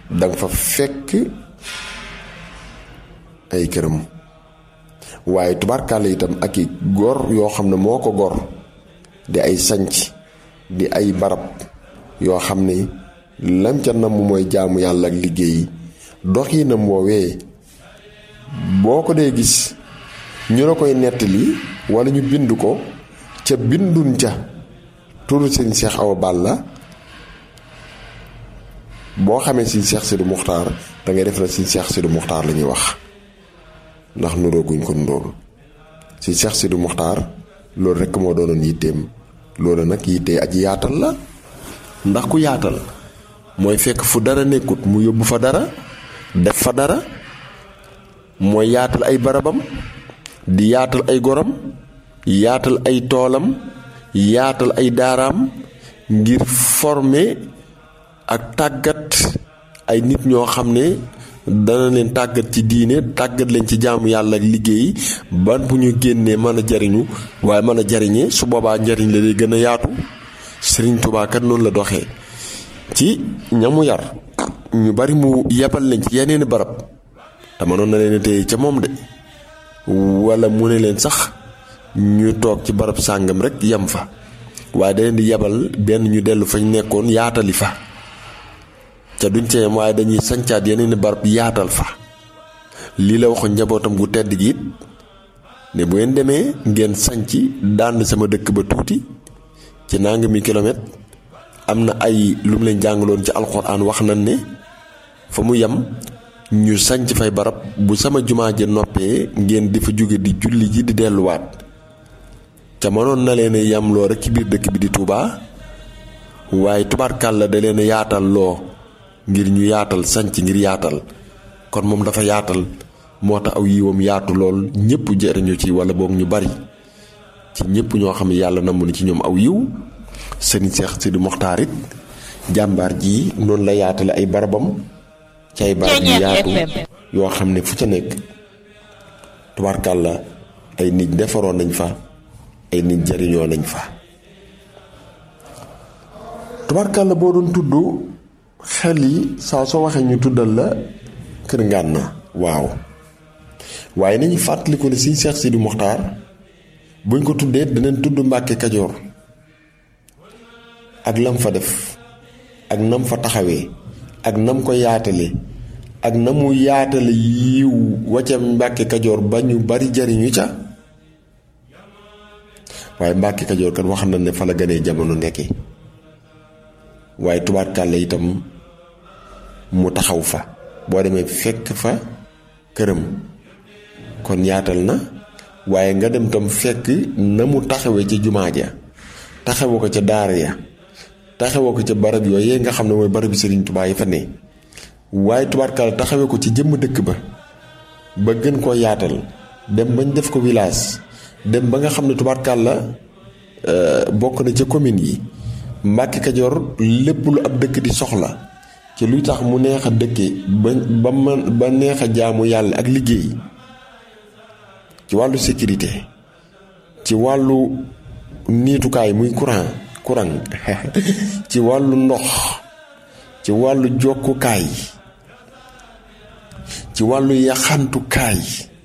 danga fa fekk ay këram waaye tubaarkàlla itam ak i gor yoo xam ne moo ko gor di ay sanc di ay barab yoo xam ne lam ca namm mooy jaamu yàlla ak liggéey doxinam woowee boo ko dee gis ñu la koy nettali wala ñu bind ko ca bindun ca turu sëñ Seex Awa Balla boo xamee sëñ Seex Sidi Muxtaar da ngay def na sëñ Seex Sidi Muxtaar la ñuy wax ndax nurooguñ ko nuróol sëñ Seex Sidi Muxtaar loolu rekk moo doonoon yitteem loolu nag yittee aji yaatal la ndax ku yaatal mooy fekk fu dara nekkut mu yóbbu fa dara def fa dara mooy yaatal ay barabam di yaatal ay goram yaatal ay toolam yaatal ay daaraam ngir former ak tàggat ay nit ñoo xam ne dana leen tàggat ci diine tàggat leen ci jaamu yàlla ak liggéey ban bu ñu génnee mën a jariñu waaye mën a jariñee su boobaa njariñ la day gën a yaatu Sëriñ Tuubaa kat noonu la doxee ci ñamu yar ñu bari mu yebal leen ci yeneeni barab te mënoon na leen téye ca moom de wala mu ne leen sax ñu toog ci barab sàngam rek yem fa waaye da leen di yebal benn ñu dellu fañ nekkoon yaatali fa ca duñ ca yem waaye dañuy sancaat yeneen i barab yaatal fa lii la waxoon njabootam gu tedd gi it ne bu ngeen demee ngeen sanc dànd sama dëkk ba tuuti ci nangami kilomètre am na ay lu mu leen jàngaloon ci alxuraan wax nañ ne fa mu yem ñu sanc fay barab bu sama jumaa ja noppee ngeen di fa jóge di julli ji di delluwaat ca mënoon na leen yam loo rek ci biir dëkk bi di Touba waaye tubaarkàlla da leen yaatal loo ngir ñu yaatal sanc ngir yaatal kon moom dafa yaatal moo tax aw yiwam yaatu lool ñëpp jëriñu ci wala boog ñu bari ci ñëpp ñoo xam ne yàlla namm na ci ñoom aw yiw sëriñ Seex Sidi Moxtaar it jàmbaar ji noonu la yaatale ay barabam ci ay barab yu yaatu yoo xam ne fu ca nekk tubaarkàlla ay nit defaroon nañ fa ay nit jariñoo nañ fa tubaarkàlla boo doon tudd xel yi saa soo waxee ñu tuddal la kër Ngànna waaw waaye nañu fàttaliku ne siñ Seex Sidi Moxtaar buñ ko tuddee danañ tudd Mbàkke Kajoor ak lam fa def ak nam fa taxawee ak nam ko yaatale ak na mu yaatale yiw wacca Mbàkke Kajoor ba ñu bari jariñu ca waaye Mbàkke Kajoor kat wax na ne fa la gënee jamono nekki waaye tubaarkàlla itam mu taxaw fa boo demee fekk fa këram kon yaatal na waaye nga dem tam fekk na mu taxawee ca jumaa ja taxawoo ko ca daara ya taxawoo ko ca barab yooyu nga xam ne mooy barabi Sëriñ Tubaa yi fa ne waaye tubaarkàlla taxawee ko ci jëmm dëkk ba ba gën koo yaatal dem bañ def ko village dem ba nga xam ne tubaarkàlla bokk na ca commune yi Mbàkke Kajoor lépp lu ab dëkk di soxla ci luy tax mu neex a dëkke ba ba man ba neex a jaamu yàlla ak liggéey ci wàllu sécurité ci wàllu niitukaay muy courant courant ci wàllu ndox ci wàllu jokkukaay ci wàllu yaxantukaay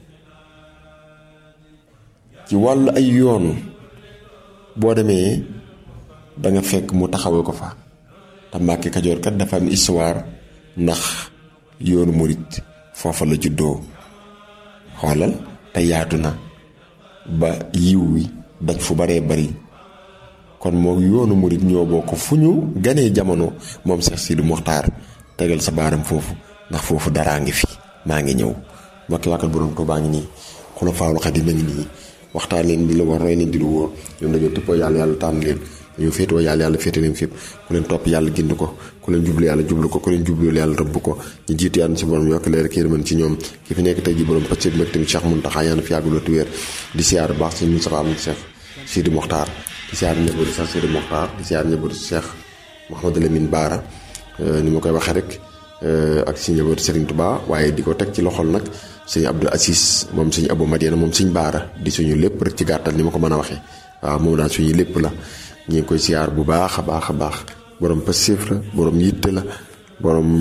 ci wàllu ay yoon boo demee da nga fekk mu taxawee ko fa te Mbàkke Kajoor kat dafa am histoire ndax yoonu murit foofa la juddoo xoolal te yaatu na ba yiw wi daj fu baree bari kon moo yoonu murit ñoo bokk fu ñu ganee jamono moom Seex Sidi Muxtaar tegal sa baaram foofu ndax foofu daraa ngi fi maa ngi ñëw mbokki wàkkal borom Tuubaa ngi nii Xulafaa'ul Xadiim a ngi nii waxtaan leen di la war roy leen di lu wóor ñoom dañoo tëppoo yàlla yàlla tànn leen dañoo féetewoo yàlla yàlla féete leen fépp ku leen topp yàlla gind ko ku leen jublu yàlla jublu ko ku leen jublu yàlla rëbb ko ñu jiitu yàlla si borom yokk leer ak yërmande ci ñoom ki fi nekk tey ji borom pacc bi tamit Cheikh Mountakha yàlla fi yàgg loolu wér di siyaar baax si Moustapha am Cheikh Sidi Mokhtar di siyaar njabootu Cheikh Sidi Mokhtar di siyaar njabootu Cheikh Mouhamadou Lamine Baara ni ma koy waxee rek ak si njabootu Serigne Touba waaye di ko teg ci loxol nag sëñ Abdou Assis moom sëñ Abou Madiana moom sëñ Baara di suñu lépp rek ci gàttal ni ma ko mën a waxee waaw moom daal suñu lépp la ñu ngi koy siyaar bu baax a baax a baax borom passif la borom yitte la borom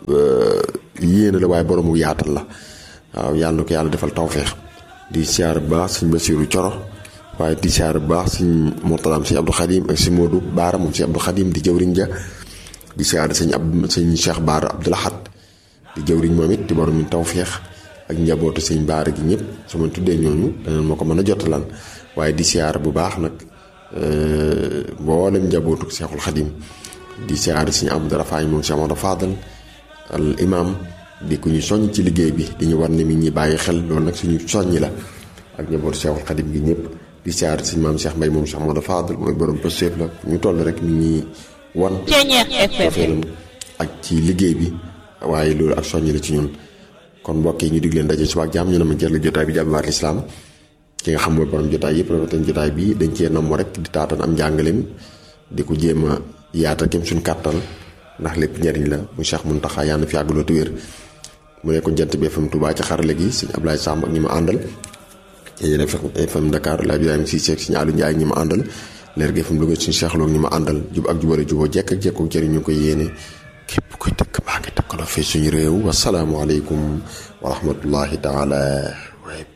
yéene la waaye boroomu yaatal la waaw yàlla na ko yàlla defal tawféex di siyaar bu baax sëñ Basiiru Coro waaye di siyaar bu baax sëñ Murtalaam sëñ Abdou Xadim ak sëñ Moodu Baara moom sëñ Abdou Xadim di jëwriñ ja di siyaar sëñ ab sëñ Cheikh Baara Abdou Lahad di jëwriñ moom it di borom tawféex ak njabootu sëñ Baara gi ñëpp su ma tuddee ñooñu danañ ma ko mën a jotalaan waaye di siyaar bu baax nag mboolem njabootu Cheikhul Xadim di siyaar sëñ Abdou Rafaay moom Cheikh Amadou Fadal al imam di ku ñu soññ ci liggéey bi di ñu war ne mi ñi bàyyi xel loolu nag suñu soññi la ak njabootu Cheikhul Xadim gi ñëpp di siyaar sëñ maam Cheikh Mbay moom Cheikh Amadou Fadal mooy borom pëstéef la ñu toll rek mi ñi wan cofeelam ak ci liggéey bi waaye loolu ak soññi la ci ñun kon mbokk yi ñu dig leen daje suba ak jàmm ñu ne ma jël jotaay bi jàmbaar lislaam ki nga xam mooy borom jotaay yëpp rafetal jotaay bi dañ cee namm rek di taatan am njàngaleem di ko jéem a yaatal kem suñ kàttan ndax lépp njariñ la mu Cheikh Muntaxa yàlla na fi yàgg loolu te wér mu nekkoon jant bi FM Touba ci xarale gi sëñ Ablaye Samb ak ñi ma àndal yéen FM Dakar la Ibrahima Cissé ak sëñ Aliou Ndiaye ñi ma àndal leer gi FM Louga suñu Cheikh Lo ñi ma àndal jub ak jubale juboo jekk ak jekkook jëriñ ñu koy yéene képp kuy dëkk maa ngi dëkkaloo fii suñu réew wasalaamualeykum wa rahmatullahi taala